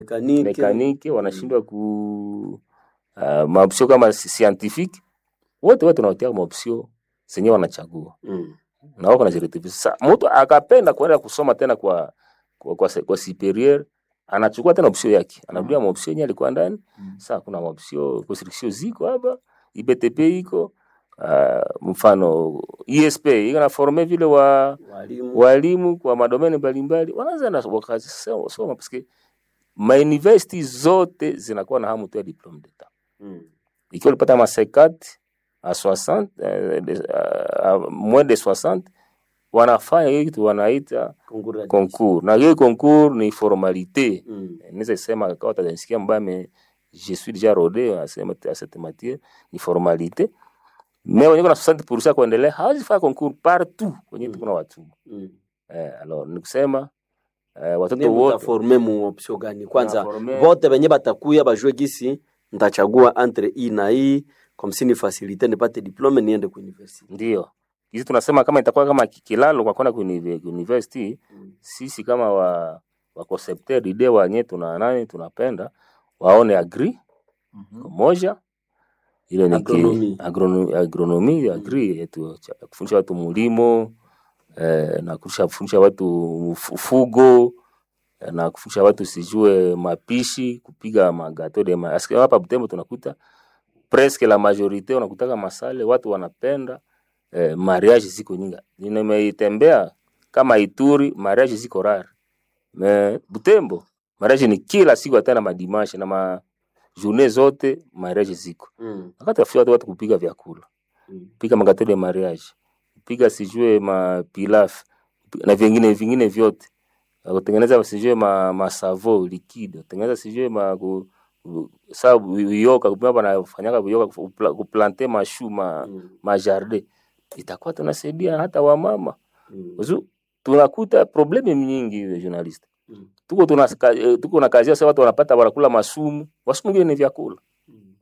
Mekanike. mekanike wanashindwa ku uh, maopsio kama si- scientifique wote wote tunawatia maopsio zenye wanachagua Mm. na wako najirekebisha. Sasa mtu akapenda kuenda kusoma tena kwa kwa, kwa, se- kwa superieur anachukua tena opsio yake anarudia maopsio yenye alikuwa ndani. Sasa kuna maopsio restriction ziko hapa, IBTP iko uh, mfano ISP iko na forme vile wa Walimu. walimu kwa madomeni mbalimbali wanaweza na wakasoma soma paske ma university zote zinakuwa na hamu tu ya diplome d'etat. Mm. Ikiwa ulipata ma 50 a 60 eh, de- a- a- moins de 60 wanafanya hiyo kitu wanaita Concours. concours, na hiyo concours ni formalite. Mm. Naweza sema kama utanisikia mbaya mais je suis déjà rodé asema à cette matière ni formalite mais wenye kuna 60% kuendelea hawezi fanya concours partout kwenye Mm. tuko na watu Mm. Eh, alors ni kusema eh, Ne watoto wote mutaforme mu option gani? Kwanza Tunaforme- vote benye batakuya bajue gisi ntachagua entre hii na hii comme si ni facilite nipate diplome niende ku university. ndio hizi tunasema kama itakuwa kama ki- kilalo kwa kwenda kuni- university Mm. sisi kama wa wa concepteur ide wanye tuna nani tunapenda waone agri moja ile ni ki- Agronomy. agrono- agronomy agri yetu cha- kufundisha watu mulimo eh, na kufundisha kufundisha watu uf- ufugo eh, na kufundisha watu sijue mapishi kupiga magato de ma Aske hapa Butembo tunakuta presque la majorite unakutaka masale watu wanapenda eh, mariage ziko nyingi. Nimeitembea kama Ituri mariage ziko rare. Me Butembo mariage ni kila siku hata na madimashe na ma journée zote mariage ziko. Mm. Wakati afia watu, watu kupiga vyakula, Mm. piga magato de mariage, piga sijue mapilaf na vingine vingine vyote kutengeneza sijue ma, masavo liquide kutengeneza sijue ma ku, ku- sa uyoka kupima panafanyaka uyoka kupla- kuplante mashu ma, Mm. ma jardin itakuwa tunasaidia hata wamama Mm. Uzu, tunakuta probleme nyingi we journalist Mm. tuko tuna eh, tuko na kazi sasa watu wanapata wanakula masumu wasumu ngine ni vyakula Mm.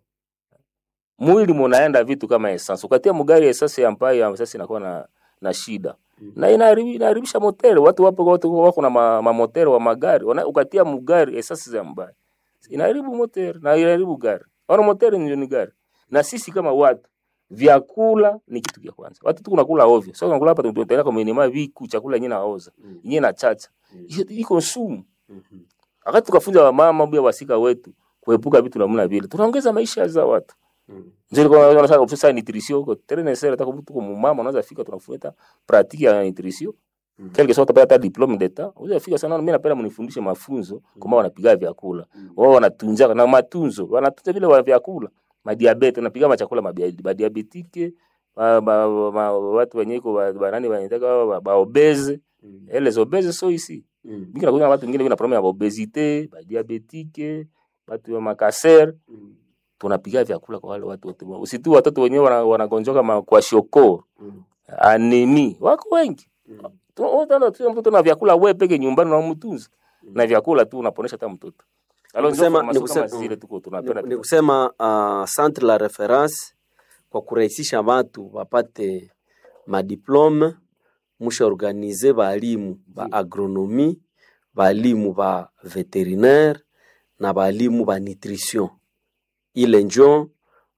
mwili munaenda vitu kama essence ukatia mugari essence ambayo sasa inakuwa na na shida Mm. na inaharibi- inaharibisha motere. Watu wapo watu wako na ma, ma motere wa magari wana, ukatia mugari esasi za mbaya inaharibu motere na inaharibu gari. Ona motere ndio ni gari, na sisi kama watu vyakula ni kitu cha kwanza. Watu tu kunakula ovyo, sasa tunakula hapa tunaenda kwa minima viku chakula yenyewe naoza Mm. yenyewe na chacha Mm. Hiyo iko sumu. Mhm. Wakati tukafunza wamama pia wasika wetu kuepuka vitu namna vile, tunaongeza maisha za watu. Mm. Ndio kwa sababu sasa ofisa nutrition ko très nécessaire hata kama tuko mumama unaweza fika tunafuata pratique ya nutrition Mm. quelque soit utapata hata diplome d'etat unaweza fika sana mimi napenda mnifundishe mafunzo kama wanapiga vyakula Mm. wao wanatunza na matunzo wanatunza vile wa vyakula madiabete wanapiga machakula mabia- madiabetike ma, ma, ma, watu wenye iko ba- banani wanataka ba, ba obese Mm. les obese so ici Mm. mingi nakuta watu wengine vina problème ya obesité ba diabetike watu wa makaser Mm. tunapiga vyakula kwa wale watu wote. Usitu watoto wenyewe wana- wanagonjoka ma- kwa shoko, Mm. anemi, wako wengi. Mm. Tu- utaona tu mtoto na vyakula wewe peke nyumbani unamtunza. Na vyakula tu unaponesha hata mtoto. Alors ndio Nikusema- formation kama nikusema- zile tuko tunapenda. ni kusema uh, centre la reference kwa kurahisisha watu wapate madiplome musha organize balimu ba agronomi balimu ba veterinaire na balimu ba nutrition ile njo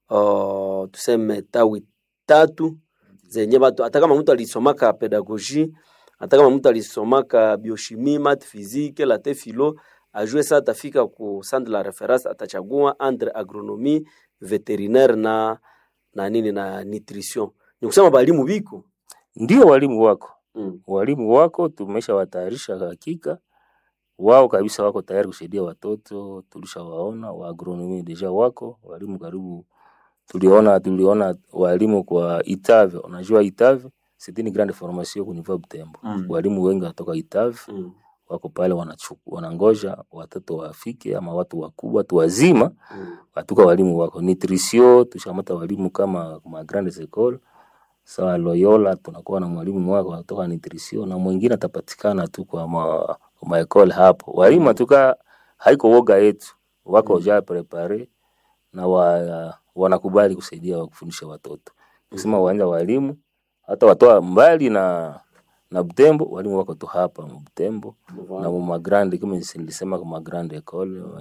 uh, tuseme tawi tatu zenye batu hata kama mtu alisomaka pedagogie hata kama mtu alisomaka biochimie mat physique late philo ajue saa atafika ku centre la reference atachagua entre agronomie veterinaire na na nini na nutrition ni kusema balimu biko Ndio walimu wako. mm. Walimu wako tumesha watayarisha hakika. Wao kabisa wako tayari kusaidia watoto, tulishawaona wa agronomy deja wako, walimu karibu tuliona tuliona walimu kwa Itave, unajua Itave c'est une grande formation au niveau Butembo. Mm. Walimu wengi watoka Itave Mm. wako pale wanachuku, wanangoja watoto wafike ama watu wakubwa, watu wazima Mm. watuka walimu wako nutrition. Tushamata walimu kama ma grandes écoles sawa Loyola, tunakuwa na mwalimu wako kutoka nutrition na mwingine atapatikana tu kwa ma, ma école hapo. Walimu atuka haiko woga yetu, wako Mm. ja prepare na wa, wanakubali kusaidia wa kufundisha watoto kusema uwanja walimu hata watoa mbali na na Butembo walimu wako tu hapa mu Butembo Voilà. na mu magrande kama nilisema kwa magrande école